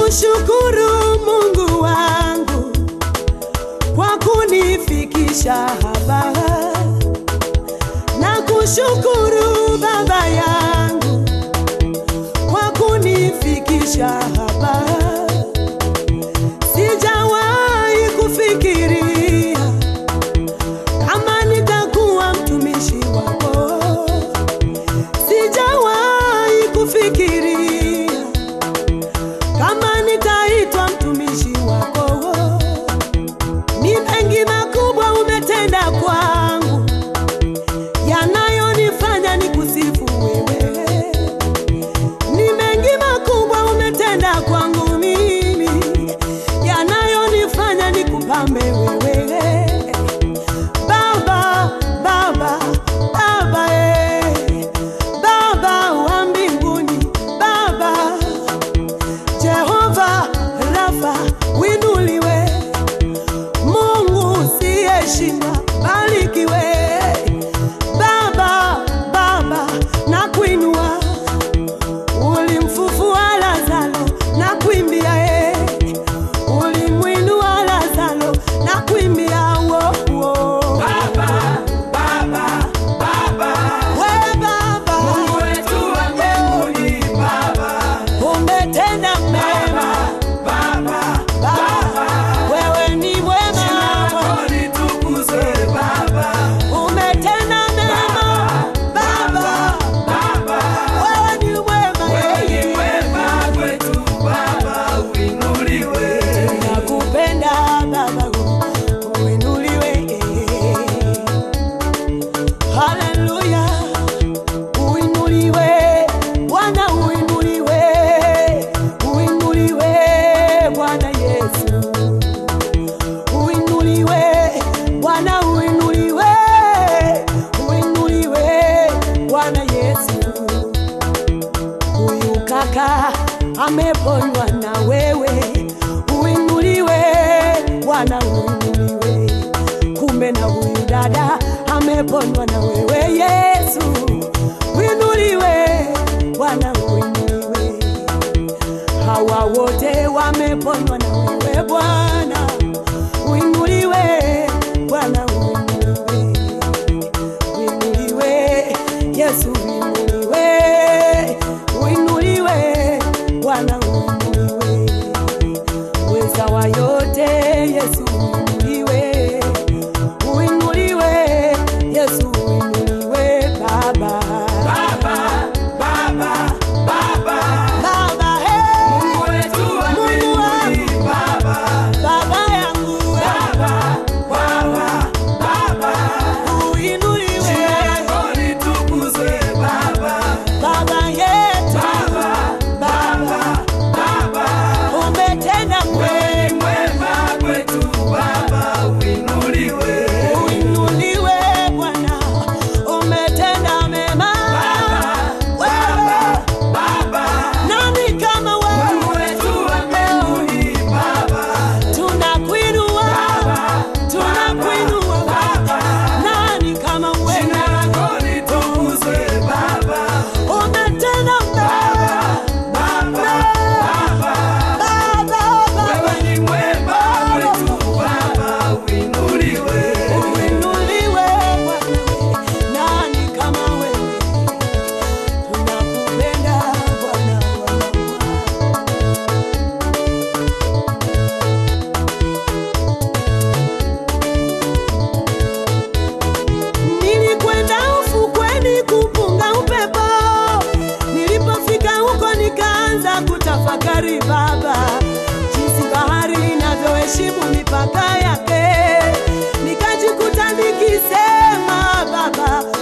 Nakushukuru Mungu wangu kwa kunifikisha hapa. Nakushukuru Baba yangu kwa kunifikisha hapa. Sijawahi kufikiria kama nitakuwa mtumishi wako. Sijawahi kufikiria kama nitaitwa mtumishi wako. Ni mengi makubwa umetenda kwangu, yanayonifanya nikusifu wewe. Ni mengi makubwa umetenda kwangu mimi, yanayonifanya nikupambe wewe. Baba, Baba, Baba, eh. Baba wa mbinguni, Baba Jehova Rafa, winuliwe. Mungu usiyeshindwa, barikiwe. Baba, Baba, nakuinua. Ulimfufua Lazaro, nakuimbia eh. Ulimwinua Lazaro, nakuimbia wo, wo. Baba, Baba, Baba, We Baba, Mungu wetu wa mbinguni, Baba, umetenda mema. Baba, Baba, wewe ni jina mwema. lako litukuzwe, Baba, Umetenda mema. Baba, Baba, wewe ni mwema. wewe ni mwema kwetu, Baba, uinuliwe. Nakupenda Baba, uinuliwe. Haleluya, uinuliwe Bwana, uinuliwe, uinuliwe Bwana Yesu, uinuliwe Bwana, uinuliwe, uinuliwe Bwana Yesu. Huyu kaka ameponywa na wewe, uinuliwe Bwana, uinuliwe. Kumbe na huyu dada ameponywa na wewe Yesu, uinuliwe Bwana, uinuliwe. Hawa wote wameponywa na wewe Bwana, uinuliwe Bwana, uinuliwe uinuliwe Yesu uinuliwe uinuliwe Bwana uinuliwe weza wa yote Yesu uinuliwe uinuliwe Yesu uinuliwe Baba Baba, Baba, Baba, Baba hey, Mungu wetu wa Mungu wangu. mbinguni, Baba, Baba yangu Baba, Baba, Baba, uinuliwe jina lako litukuzwe, Baba, Baba yetu Baba, Baba, Baba, umetenda wewe ni kwema mwema kwetu, Baba, uinuliwe. uinuliwe Bwana, umetenda mema. Wewe Baba, nani kama Mungu wewe? wetu wa mbinguni, Baba, Tunakuinua, tunakuinua. Nani kama jina wewe? lako litukuzwe, Baba, Umetenda mema. Baba, Baba, Baba, wewe ni mwema kwetu, Baba, uinuliwe. uinuliwe Bwana. Nani kama wewe? Tunakupenda Bwana wa mabwana. Nilikwenda ufukweni kupunga upepo, nilipofika huko nikaanza kutafakari Baba, jinsi bahari inavyoheshimu mipaka yake. Nikajikuta nikisema Baba,